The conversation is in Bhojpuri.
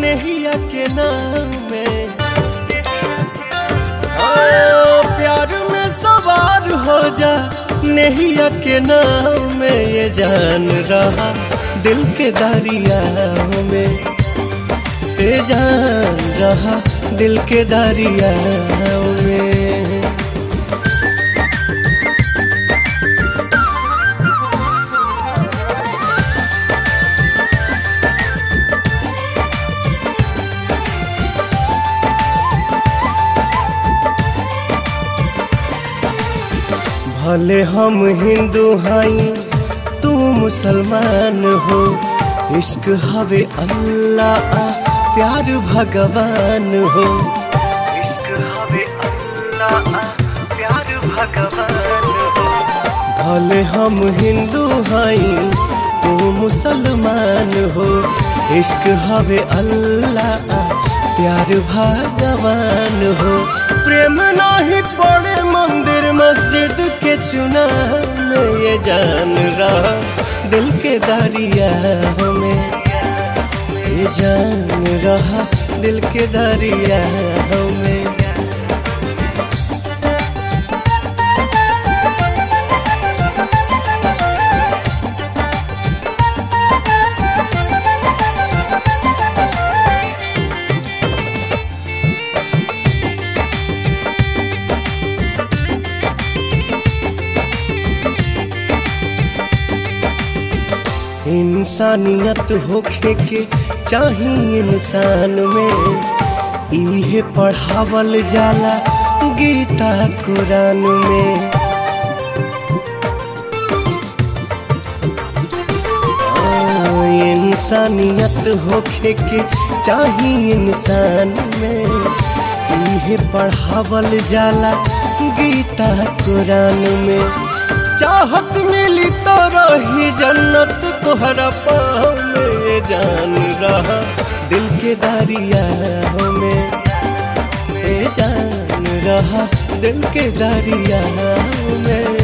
नेहिया के नाम में हाँ, प्यार में सवार हो जा नेहिया के नाम में ये जान रहा दिल के दरिया में ये जान रहा दिल के दरिया में भले हम हिंदू हई तू मुसलमान हो इश्क हवे अल्लाह प्यार भगवान हो इश्क हवे अल्लाह प्यार भगवान हो भले हम हिंदू हई तू मुसलमान हो इश्क हवे अल्लाह प्यार भगवान हो प्रेम नाही पड़े मंदिर मस्जिद के चुना में ये जान रहा दिल के दरिया में ये जान रहा दिल के दरिया में इंसानियत होखे के चाही इंसान में इहे पढ़ावल जाला गीता कुरान में आ, इंसानियत होखे के चाही इंसान में इहे पढ़ावल जाला गीता कुरान में चाहत मिली तो रही जन्नत तोहरा पाँव में जान रहा दिल के दरिया में ए जान रहा दिल के दरिया में